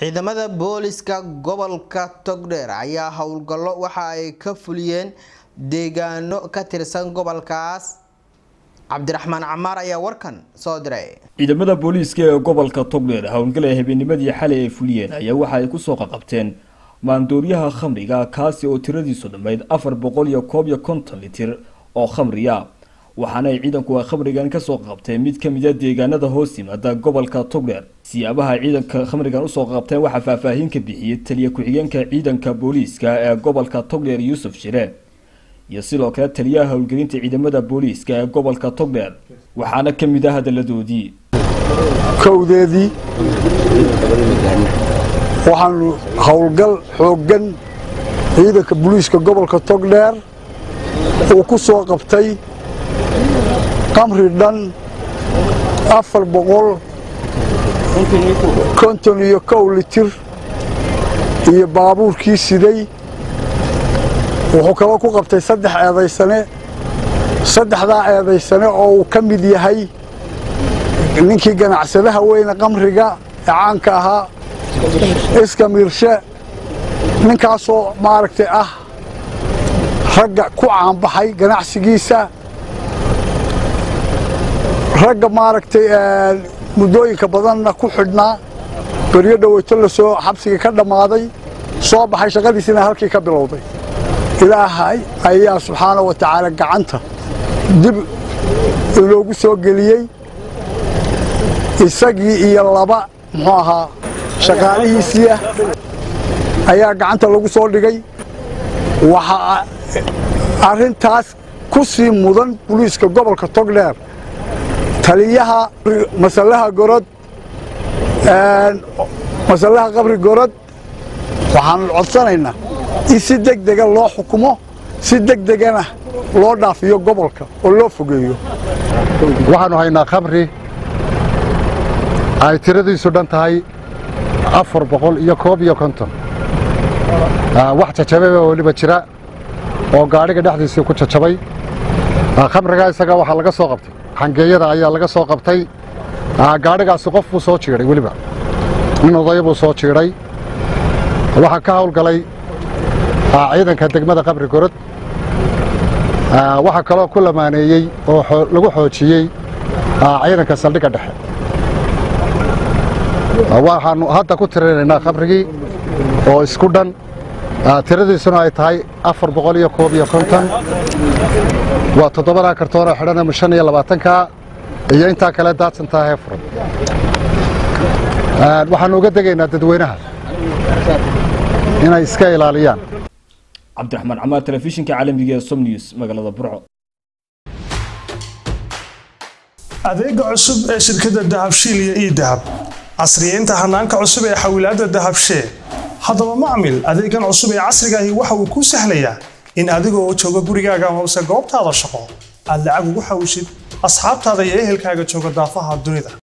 ciidamada booliska gobolka togdheer ayaa howlgallo waxa ay ka fuliyeen deegaano ka tirsan gobolkaas cabdiraxmaan camaar ayaa warkan soo diray ciidamada booliiska ee gobolka togdheer howlgal ay habeennimadii xalay ay fuliyeen ayaa waxa ay kusoo qaqabteen maandooriyaha khamriga kaasi oo tiradiisu dhammayd afar boqol iyo koob iyo konton litir oo khamriya waxaana ay ciidanku ay khamrigan kasoo qabteen mid ka mid a deegaanada hoos yimaada gobolka togdheer siyaabaha ciidanka khamrigan usoo qabteen waxaa faahfaahin ka bixiyey taliya ku-xigeenka ciidanka booliiska ee gobolka togdheer yuusuf shire iyo sidoo kale taliyaha howlgelinta ciidamada booliiska ee gobolka togdheer waxaana ka mid ah hadalladoodii kowdeedii waxaanu howlgal xooggan ciidanka booliiska gobolka togdheer uu ku soo qabtay qamri dhan afar boqol konton iyo kow litir iyo baabuurkii siday wuxuu kaloo ku qabtay saddex eedaysane saddexdaa eedaysane oo uu ka mid yahay ninkii ganacsadaha weyne qamriga ee caanka ahaa iska miirshe ninkaasoo maaragtay ah ragga ku caanbaxay ganacsigiisa ragga maaragtay muddooyinka badanna ku xidhnaa beryo dhoweyto la soo xabsigii ka dhammaaday soo baxay shaqadiisina halkii ka bilowday ilaahay ayaa subxaana wa tacaala gacanta dib inoogu soo geliyey isagii iyo laba muxuu ahaa shaqaalihiisiiah ayaa gacanta lagu soo dhigay waxaa arrintaas ku sii mudan buliiska gobolka togdheer taliyaha masallaha gorod masallaha qabri gorod waxaanu codsanaynaa in si deg dega loo xukumo si deg degana loo dhaafiyo gobolka oo loo fogeeyo waxaannu haynaa khamri ay tiradiisu dhan tahay afar boqol iyo koob iyo konton wax jajababa weliba jira oo gaadhiga dhexdiisii ku jajabay khamrigaa isaga waxaa laga soo qabtay xangeeyada ayaa laga soo qabtay gaadhigaasi qof buu soo jiidhay weliba nin odaya buu soo jiidhay waxaa ka hawlgalay ciidanka degmada qabri gorod waxaa kaloo ku lamaaneeyey oo lagu xoojiyey ciidanka saldhigga dhexe waxaannu hadda ku tirinaynaa khamrigii oo isku dhan tiradiisuna ay tahay afar boqol iyo koob iyo konton waa toddobadaa kartoonoo xidhan shan iyo labaatanka iyo intaa kale daadsantaa heefron waxaannu uga degaynaa dadweynaha inay iska ilaaliyaan cabdiraxmaan camaar telefishinka caalamiga ee som news magaalada burco adeega cusub ee shirkadda dahabshiil iyo ii dahab casriyeynta hanaanka cusub ee xawilaadda dahabshee haddaba macmil adeegan cusub ee casrigaahi waxa uu kuu sahlayaa in adigoo jooga gurigaaga amase goobtaada shaqo aad lacag ugu xawishid asxaabtaada iyo ehelkaaga jooga daafaha dunida